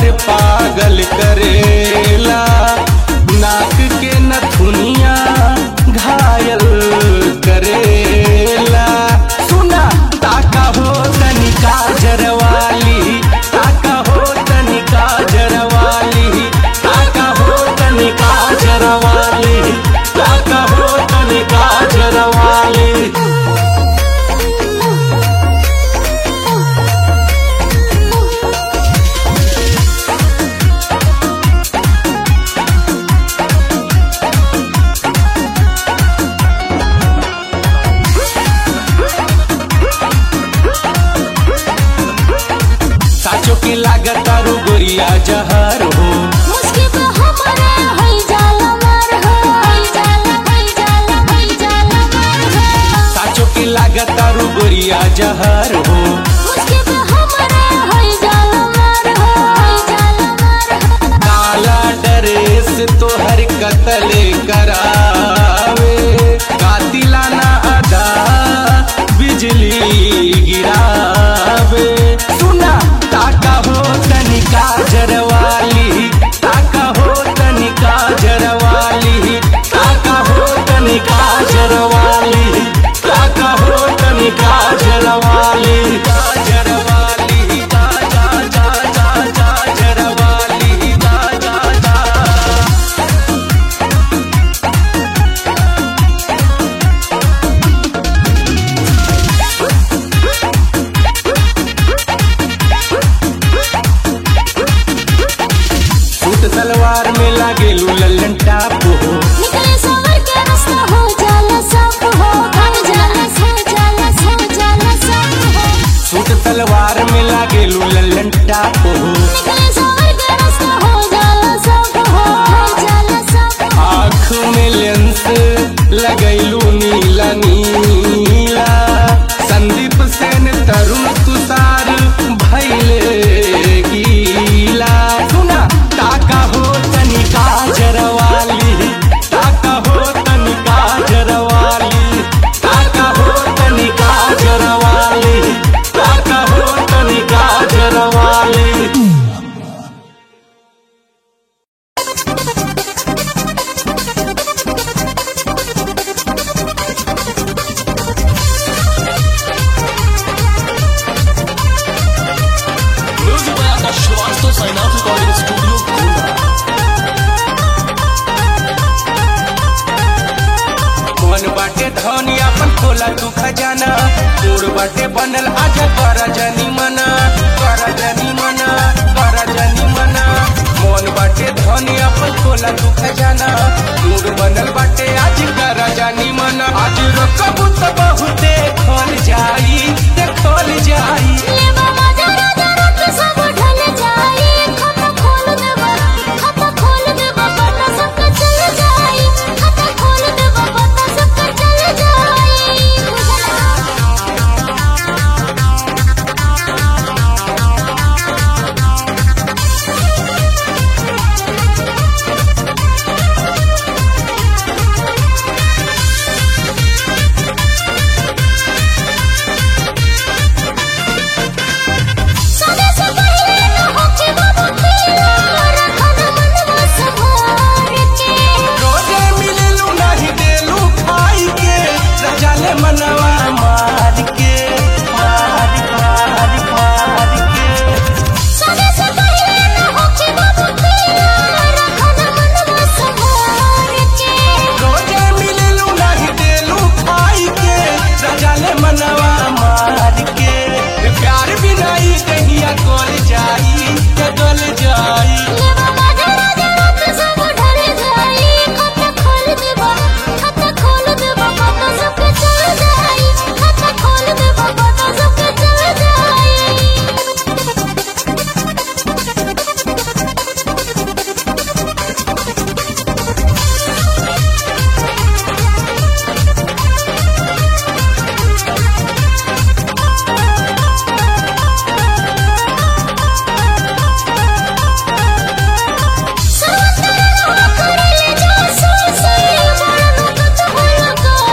हमर पागल करेला नाक के नथुनिया घायल करेला सुना ताका हो तनिका जरवाली ताका हो तनिका जरवाली ताका हो तनिका जरवाली ताका हो तनिका जरवाली साचो के लागत आरो गोरिया जहर हो मुश्किल पे हमारे हई जाला मार हो हई जाला हई जाला हई जाला मार हो साचो के लागत आरो गोरिया जहर हो मुश्किल पे हमारे हई जाला मार हो हई जाला मार हो काला ड्रेस तोहर कतल करावे कातिलाना अदा बिजली गिरावे सुना ताका हो तनिका जरवाली ताका हो तनिका जरवाली ताका हो तनिका जरवाली ताका हो तनिका जरवाली जरवाली जा जा जा जा जा जरवाली जा जा जा सूट सलवार में लागे लल्लन टाप हो निकले सवर के रास्ता हो जाला सब हो हो जाला हो जाला हो जाला सब हो सूट सलवार में लागे लल्लन टाप हो निकले सवर के रास्ता हो जाला सब हो हो जाला सब हो आँख में लेंस लगैलू नीला नीला संदीप सेन तरुण तुषार भैले गीला सुना ताका हो तनिका जरवाली ताका हो तनिका जरवाली ताका हो तनिका जरवाली ताका हो तनिका जरवाली Music by Akash Shrivastava, sign out recording studio, Pune. मन बाटे धनी अपन खोला तू खजाना तोड़ बाटे बनल आज कर जनी मना कर जनी मना कर जनी मना मन बाटे धनी अपन खोला तू खजाना तोड़ बनल बाटे आज कर जनी मना आज रकबू तो बहुते खोल जाई देखल जाई ले बाबा जरा जरा के सब ढल जाई खाता खोल दे बाबा खाता खोल दे बाबा ना सब चल जाई खाता खोल दे बाबा ना सब चल जाई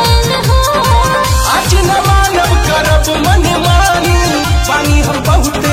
आज न मानव करब मन मानी पानी हम बहुते